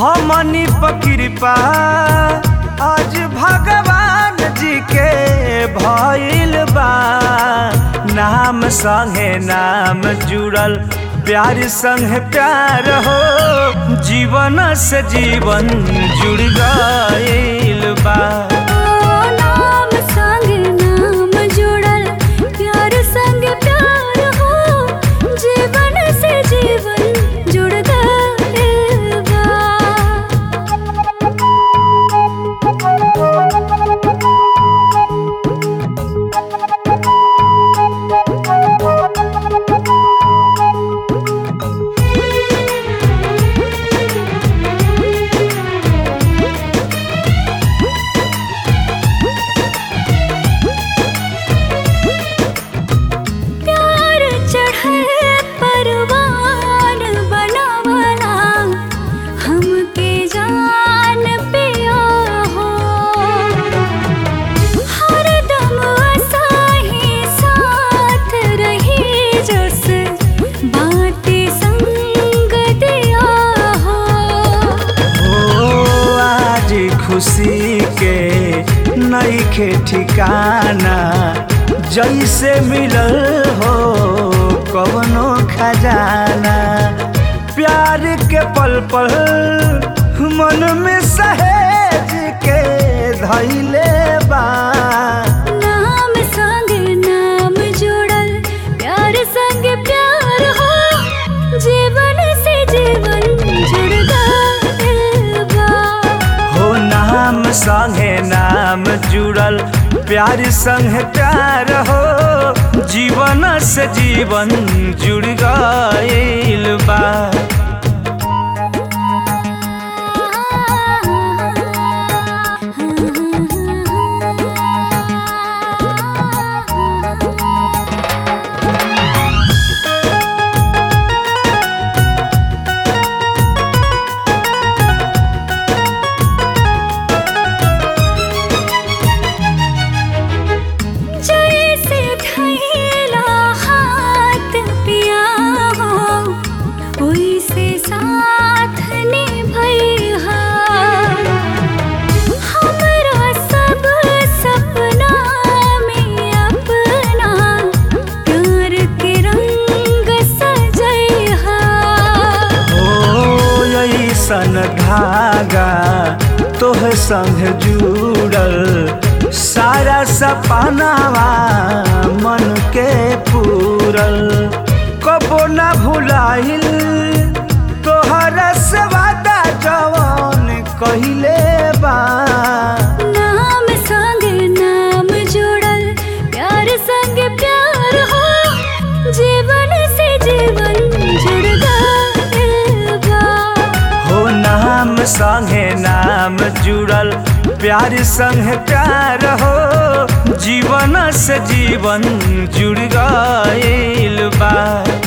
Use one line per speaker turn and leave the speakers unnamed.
हमनी पकिरपा आज भगवान जी के भइल बा नाम संगे नाम जुड़ल प्यार संग प्यार हो जीवन से जीवन जुड़ गइल बा
ओ नाम संग नाम जुड़ल प्यार संग प्यार हो जीवन से जीवन जुड़ गइल बा प्यार चढ़े परवान बनावला हमके जान पिया हो हरदम असाही साथ रही जस बाटे संग दिया हो
ओ आज खुशी के नईखे ठिकाना जैसे मिलल हो कवनो खजाना प्यार के पल पल मन में सहेज के धैले बा
नाम संग नाम जुड़ल प्यार संग प्यार हो जीवन से जीवन जुड़ गइल बा
हो नाम संगे नाम जुड़ल प्यार संग प्यार हो जीवन से जीवन जुड़ गइल बा
जैसे धैला हाथ पिया हो ओइसे साथ निभैहा हमरा सब सपना में अपना प्यार के रंग सजैहा
ओ ऐसन धागा तोह संग जुड़ल सारा सपनावा मन के पूरल कबो ना भुलाइल तोहरा से वादा जवन कहिले बा
नाम संग नाम जुड़ल प्यार संग प्यार हो जीवन से जीवन जुड़ गइल बा
हो नाम संगे नाम जुड़ल प्यार संग प्यार हो जीवन से जीवन जुड़ गइल बा